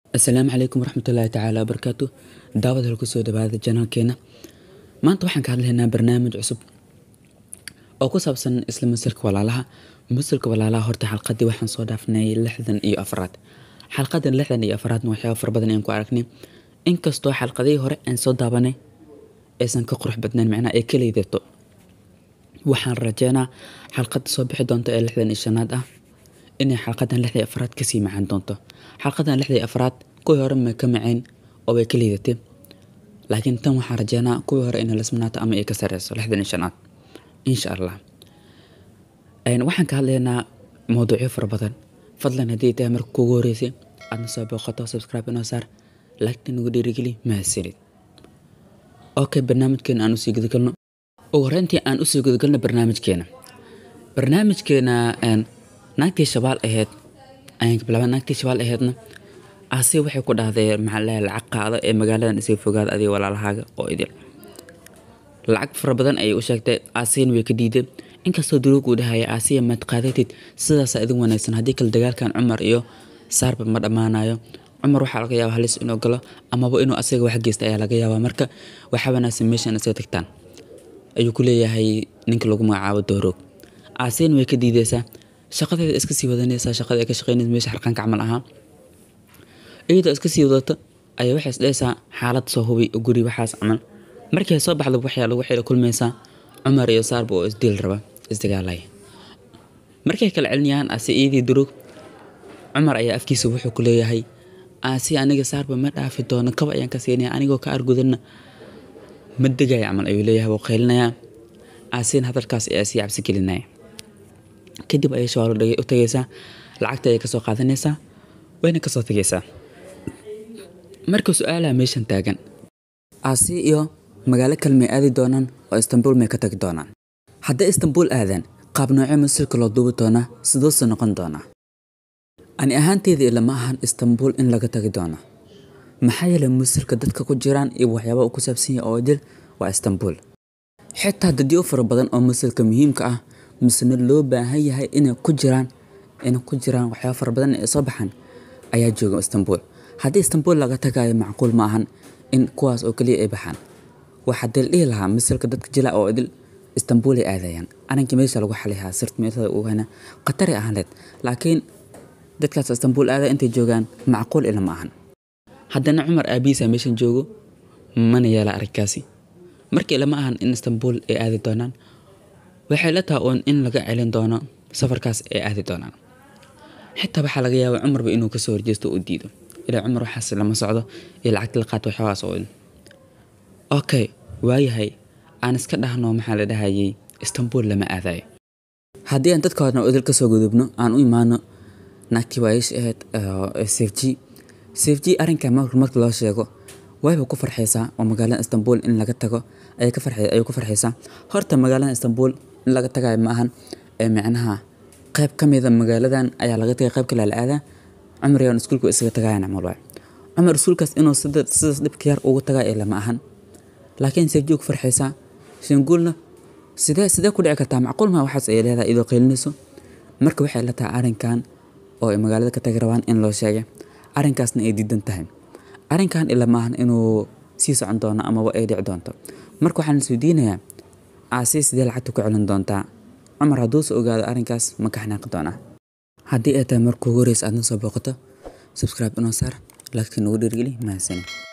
asalaamu calaykum waraxmatullaahi tacaala wabarakaatu daawad hal kusoo dhawaada janaalkeena maanta waxaan ka hadlaynaa barnaamij cusub oo ku saabsan isla masalka walaalaha masalka walaalaha horta xalqadii waxaan soo dhaafnay lixdan iyo afraad xalqadan lixdan iyo afraadna waxyaaba fara badan ayaan ku aragnay inkastoo xalqadihii hore aan soo daabanay aysan ka qurux badnayn macnaha ay ka liidato waxaan rajeynaa xalqada soo bixi doonta ee lixdan iyo shanaad ah inay xalqadan lixda iyo afraad kasii macaan doonto xalqadan lixda iyo afraad kuwii hore ma ka macayn oo way ka liidatay laakiin tan waxaan rajeynaa kuwii hore inay lasmanaato ama ay ka sareyso lixdan iyo shanaad insha allah waxaan ka hadlaynaa mowduucyo fara badan fadlan haddii tahay marka kuugu horeysay aadna soo booqato subscribe inoo saar laagta nagu dhiirigeli mahadsanid okay barnaamijkeena aan usii gudagalno ugu horeyntii aan usii gudagalno barnaamijkeena barnaamijkeena naagtii shabaal ahayd ayaan ka bilaabay naagtii shabaal ahaydna asi waxay ku dhahday maxaa lahay lacag qaado ee magaaladan isaga fogaada adiga walaalahaaga oo idil lacag fara badan ayay u sheegtay aasiyana way ka diiday inkastoo duruug uu dhahaya aasiya maad qaadatid sidaasa idin wanaagsan haddii kale dagaalkan cumar iyo saarba ma dhammaanayo cumar waxaa laga yaaba halis inuu galo amaba inuu asaga wax geysta ayaa laga yaabaa marka waxaa wanaagsan meeshan isaga tagtaan ayuu ku leeyahay ninka lagu magacaabo dooroog aasiyana way ka diideysaa shaqadeeda iska sii wadanaysaa shaqada ay ka shaqeynaysa meesha xarqaanka camal ahaa iyadoo iska sii wadato ayaa waxay isdhehaysaa xaalad soo hubi guri waxaas camal markii ay soo baxda waxyaa waxay la kulmaysaa cumar iyo saarba oo isdiil raba isdagaalaya markay kala celinayaan ase iyadii durug cumar ayaa afkiisa wuxuu ku leeyahay aasi aniga saarba ma dhaafi doono kaba ayaan ka siinaya anigoo ka argudanna ma degaya camal ayuu leeyahay wuu qaylinayaa aasina hadalkaas ayaa sii cabsi gelinaya kadib ayay shawaalo u tagaysaa lacagta ayay kasoo qaadanaysaa wayna kasoo tagaysaa marka su-aalaha meeshan taagan aasi iyo magaalo kale may aadi doonaan oo istanbul may ka tagi doonaan hadday istanbul aadaan qaab noocee masilka loo duubi doonaa siduuse noqon doonaa ani ahaanteyda ilama ahan istanbul in laga tagi doona maxaa yeelay masilka dadka ku jiraan iyo waxyaaba uu ku saabsan yahay oo idil waa istanbul xitaa dadyo fara badan oo masilka muhiimka ah misena loo baahan yahay inay ku jiraan inay ku jiraan waxyaaba fara badan ee soo baxaan ayaa jooga istanbul haddii istanbul laga tagayo macquul ma ahan in kuwaas oo keliya ay baxaan waxaa deel dhihi lahaa misalka dadka jila oo idil istanbul ay aadayaan arinkii meesha lagu xalihaa sirt meelada uu hana khatari ahaanleed laakiin dadkaas istanbul aadaya intay joogaan macquul ila ma ahan haddana cumar aabihiisa meeshan joogo mana yeela arrinkaasi markii lama ahan in istanbul ay aadi doonaan waxay la taha uun in laga celin doono safarkaas ay aadi doonaan xitaa waxaa laga yaabaa cumarba inuu kasoo horjeesto oo diido ilaa cumar waxaas lama socdo iyo lacagta la qaato waxyabaas oo okay waayahay aan iska dhahno maxaa la dhahayay istanbul lama aadayo haddii aan dadka horna idil kasoo gudubno aan u imaano naagtii waayish ahayd safg safg arrinka marka loo sheego wayba ku farxaysaa oo magaalada istanbul in laga tago ayay ku farxaysaa horta magaalada istanbul in laga tagayo ma ahan ee micnaha qayb ka mida magaaladan ayaa laga tagay qayb kale la aadaa cumar yaan iskuulku isaga tagayaan camal waay cumar iskuulkaas inuu sidaas dhibka yar ugu tagayo lama ahan laakiin safji ku farxaysaa shanguulna sidee sidee ku dhici kartaa macquul maa waxaas ay leedahay idoo qaylinayso marka waxay la tahay arrinkan oo ay magaalada ka tagi rabaan in loo sheegay arrinkaasna ay diidan tahay arrinkan ila maahan inuu sii socon doono amaba ay dhici doonto marka waxaan isweydiinayaa aasi sidee lacagta ku celin doontaa cumar hadduuse ogaado arrinkaas ma ka xanaaqi doonaa haddii ay tahay markuu horeysa aadna soo booqato subscribe inoo saar laagta nagu dhiirgeli mahadsanin